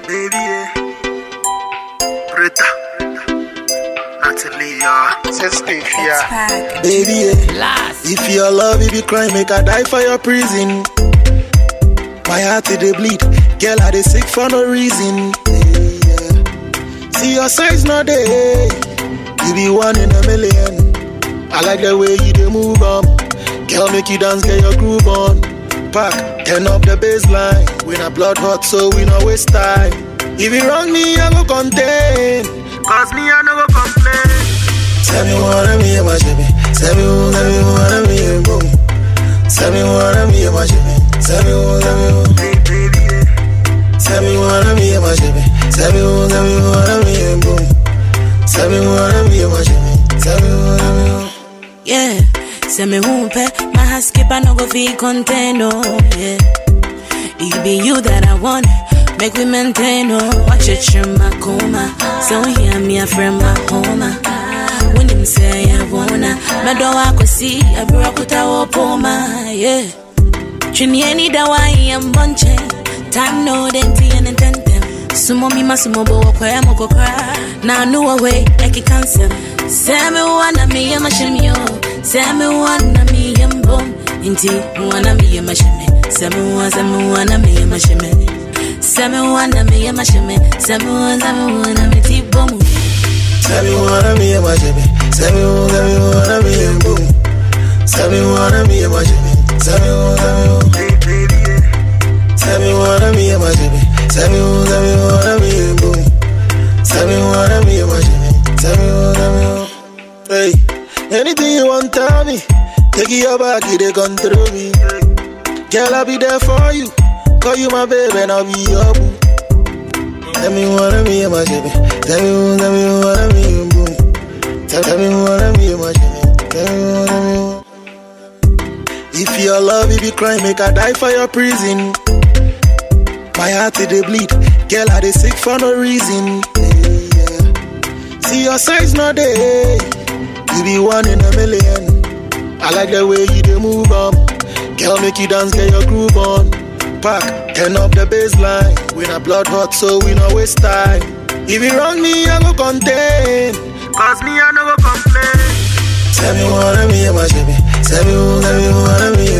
baby, yeah. Rita. Natalie, yeah. Sensitive, yeah. Baby, yeah. if your love, if you cry, make I die for your prison. My heart it dey bleed, girl I dey sick for no reason. Yeah, yeah. See your size not there, you be one in a million. I like the way you dey move on, girl make you dance, get your groove on. Pack, turn up the baseline, we not blood hot so we no waste time. If you wrong me, I go contain. Cause me, I no go complain. Tell me what I'm here, my shimmy. Tell me who, tell me what I'm here, boom. Tell me what I'm here, my shimmy. Tell me who, tell me who. Hey, baby, yeah. Tell me what I'm here, my shimmy. Tell me who, tell me what I'm here, boom. Tell me what I'm here, my shimmy. Tell me what I'm here. Yeah, say me whoop my heart skip, I no go feel content, oh, yeah. It be you that I want, make we maintain, oh. Watch it, you my coma. So hear me, a friend, my home. When him say I wanna, my door I could see, I broke with our poma, yeah. Trini any da wa am bunche, time no denti and intentem. Sumo mi masumo bo kwa ya moko kra. Na nu away, eki cancel. Semi wana mi ya mashimio, semi wana mi ya mbom. Inti wana mi ya mashime, semi wana semi wana mi ya mashime. Semi wana mi ya mashime, semi wana semi wana mi ti bomu. Tell me what I'm here, my shimmy. Tell me who, tell me what I'm here, boom. Tell me what I'm here, my shimmy. Tell me who, tell me who. Hey, baby, yeah. Tell me what I'm here, my shimmy. Tell me who, tell me what I'm here, boom. Tell me what I'm here, my shimmy. Tell me what I'm here. Hey, anything you want, tell me. Take it your back, you they control me. Girl, I'll be there for you. Call you my baby, and I'll be your boo. Tell me what I'm here, my shimmy. Tell me who, tell me what I'm here, boom. Tell, tell me what I'm here, my shimmy. Tell me what I'm here. If your love, if you cry, make I die for your prison. My heart it dey bleed, girl I dey sick for no reason. Yeah, yeah. See your size not there, you be one in a million. I like the way you dey move on, girl make you dance, get your groove on. Pack, turn up the baseline, we not blood hot so we no waste time. If you wrong me, I go contain. Cause me, I no go complain. Tell me what I'm here, my shimmy. Tell me who, tell me what I'm here,